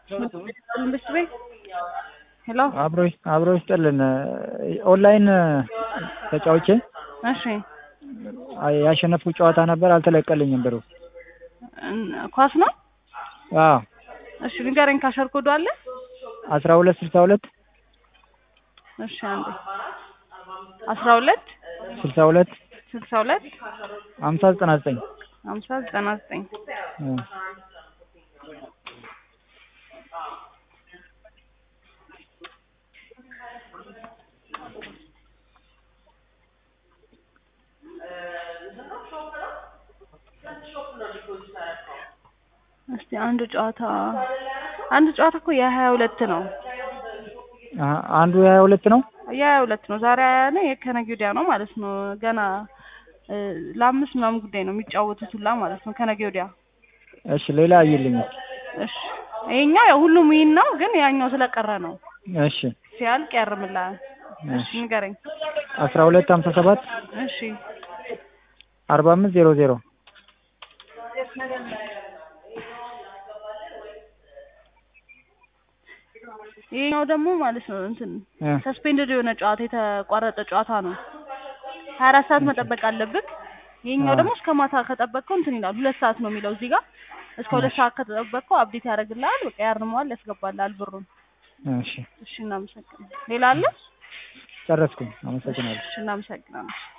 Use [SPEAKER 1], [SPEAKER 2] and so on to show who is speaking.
[SPEAKER 1] መንግስት ቤት ሄሎ
[SPEAKER 2] አብሮ አብሮ ይስጥልን። ኦንላይን ተጫውቼ
[SPEAKER 1] እሺ
[SPEAKER 2] ያሸነፍኩ ጨዋታ ነበር፣ አልተለቀልኝም ብሩ።
[SPEAKER 1] ኳስ ነው።
[SPEAKER 2] አዎ
[SPEAKER 1] እሺ ንገረኝ። ካሸር ኮዱ አለ?
[SPEAKER 2] አስራ ሁለት ስልሳ ሁለት
[SPEAKER 1] እሺ አንዴ አስራ ሁለት
[SPEAKER 2] ስልሳ ሁለት
[SPEAKER 1] ስልሳ ሁለት
[SPEAKER 2] ሀምሳ ዘጠና ዘጠኝ
[SPEAKER 1] ሀምሳ ዘጠና ዘጠኝ እስቲ አንድ ጨዋታ አንድ ጨዋታ እኮ የሀያ ሁለት ነው።
[SPEAKER 2] አንዱ የሀያ ሁለት ነው።
[SPEAKER 1] የሀያ ሁለት ነው። ዛሬ ሀያ ነው፣ የከነገ ወዲያ ነው ማለት ነው። ገና ለአምስት ምናምን ጉዳይ ነው የሚጫወቱት ሁላ ማለት ነው ከነገ ወዲያ።
[SPEAKER 2] እሺ ሌላ አይልኝ።
[SPEAKER 1] እሺ ይሄኛው ያው ሁሉም ይህን ነው፣ ግን ያኛው ስለቀረ ነው።
[SPEAKER 2] እሺ
[SPEAKER 1] ሲያልቅ ያርምላል። እሺ ንገረኝ።
[SPEAKER 2] አስራ ሁለት ሀምሳ ሰባት
[SPEAKER 1] እሺ
[SPEAKER 2] አርባ አምስት ዜሮ ዜሮ
[SPEAKER 1] ይሄኛው ደግሞ ማለት ነው እንትን ሰስፔንድድ የሆነ ጨዋታ የተቋረጠ ጨዋታ ነው። ሀያ አራት ሰዓት መጠበቅ አለብህ። ይሄኛው ደግሞ እስከ ማታ ከጠበቅከው እንትን ይላል። ሁለት ሰዓት ነው የሚለው እዚህ ጋር። እስከ ሁለት ሰዓት ከተጠበቅከው አብዴት ያደርግልሃል። በቃ ያርመዋል፣ ያስገባልሃል ብሩን።
[SPEAKER 2] እሺ
[SPEAKER 1] እሺ እናመሰግናለን። ሌላ አለ?
[SPEAKER 2] ጨረስኩኝ። አመሰግናለሁ።
[SPEAKER 1] እሺ እናመሰግናለን።